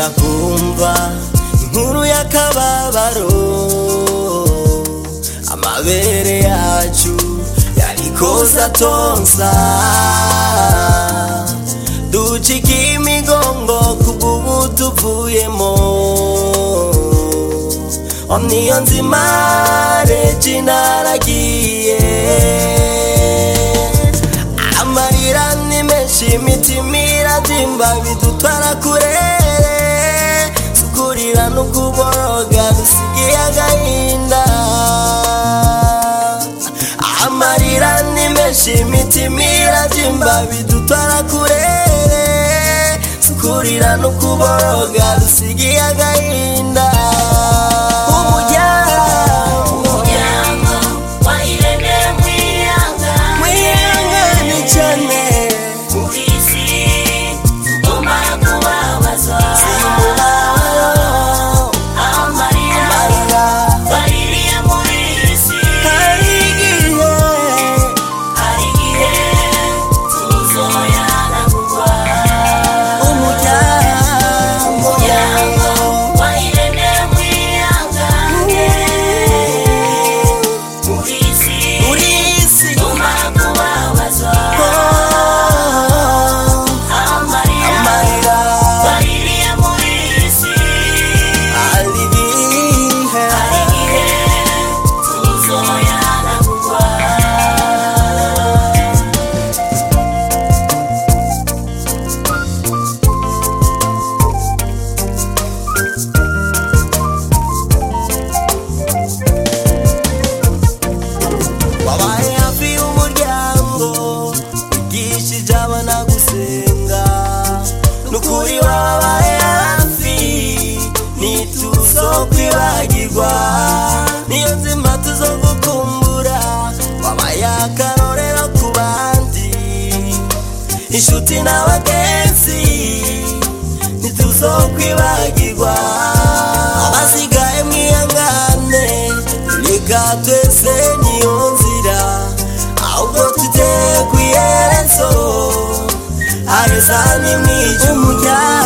kumva inkuru y'akababaro amabere yacu yari koza tonsa ducika imigongo kubw'ubu tuvuyemo omniyo nzima reji naragiye amarira ni menshi imitima iradimba bidutwara kurere sukurira no kuboroga dusigiye agahinda amarira ni menshi imitima iradimba bidutwara kurere sukurira no kuboroga dusigiye agahinda umuryango umuryango wa irene mwiyanga mwihangane cyane kuri isi tumara kubabaza amarira baririye muri isi hari igihe tuzoyana kugwa umuryango wa irene mwiyanga kuri isi tumara kubabaza amarira baririye muri isi hari igihe tuzoyana kugwa wabaye hafi y'umuryango wigishije abana gusenga n'ukuri wabaye hafi ntituzo kwibagirwa niyo nzima tuzo gukumbura wabaye akarorero ku bandi inshuti n'abagenzi ntituzo kwibagirwa abasigaye mwihangane reka twese niyo nzira ahubwo tujye ku iherezo areza ni mwijya umujyana